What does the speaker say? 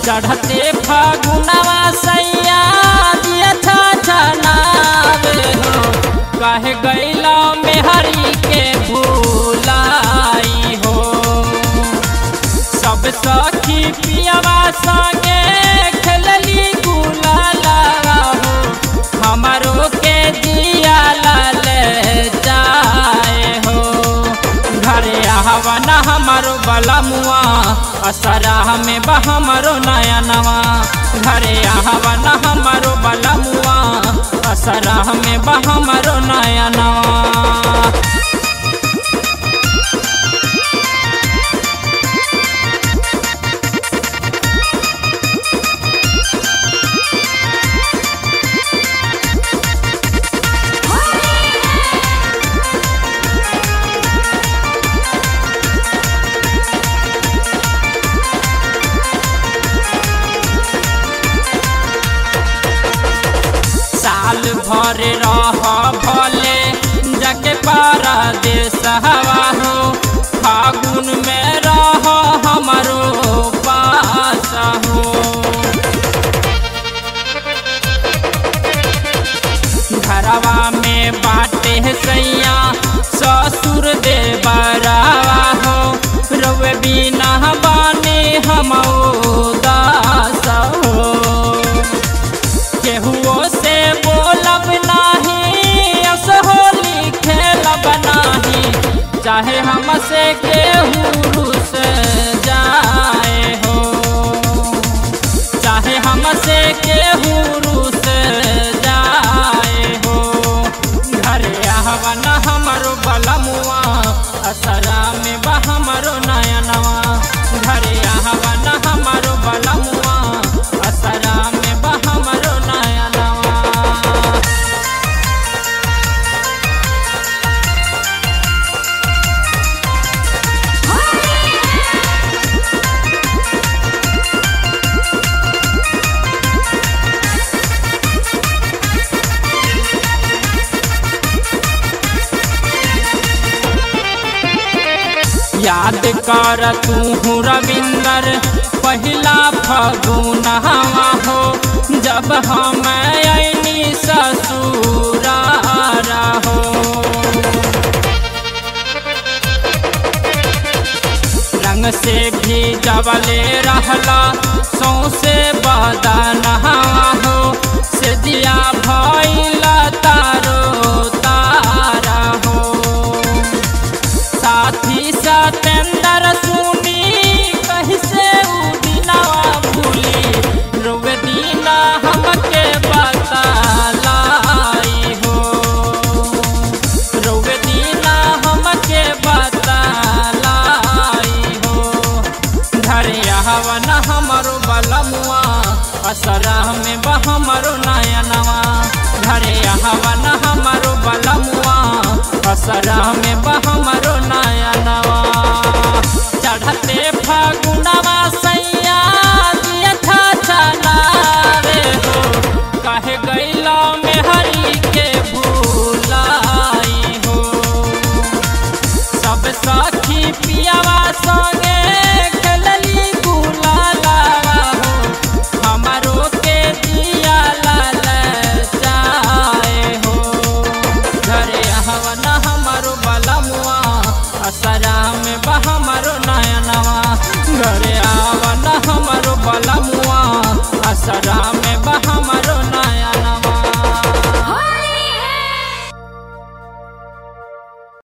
चढ़ते फागुनवा सैया दिया छा छनावे हो कहे गैला मेहरी के भूलाई हो सब सखी पियावा संगे खेलली गुलाला हो हमारो के जिया लाल जाए हो घरे आहवन हमारो बलमुआ असरा में बहमरो नया नवा घरे आहवन हमारो बलमुआ असरा में बहमरो नया नवा साल भर रह भले जके पारा देश हवा हो फागुन में रह हमारो पास हो घरवा में बाटे सैया ससुर दे बरावा हो रवे बिना बाने हम दास हो केहुओ से बोलब नाही असहोली खेलब नाही चाहे हमसे केहू रुस जाए हो चाहे हमसे केहू रुस जाए हो घरे आहवन हमरो बलमुआ असरा में बहमरो नयनवा घरे आहवन हमरो बलमुआ असरा में बहमरो नयनवा याद कर तू रविंदर पहिला फगुनवा हो जब हम ऐनी ससुरारा हो रंग से भी जबले रहला सौसे बदनवा हो से दिया भैला तारो तारा हो साथी सतेंद्र सुनी कैसे उ दिनवा भूली रोवे दीना हमके बतलाई हो रोवे दीना हमके बतलाई हो घरे हवन हमरो बलमुआ असरा में बहमरो नयनवा घरे हवन हमरो बलमुआ असरा में बहमरो नयनवा चढ़ते फागुनवा सैया दिया छा छनावे हो कहे गैला में हरी के भूलाई हो सब सखी पियावा संगे खेलली गुलाला हो हमारो के दिया लाल जाए हो घरे हवन हमारो बलमुआ असरा में बहमरो नयनवा घरे आवन हमारो बलमुआ असरा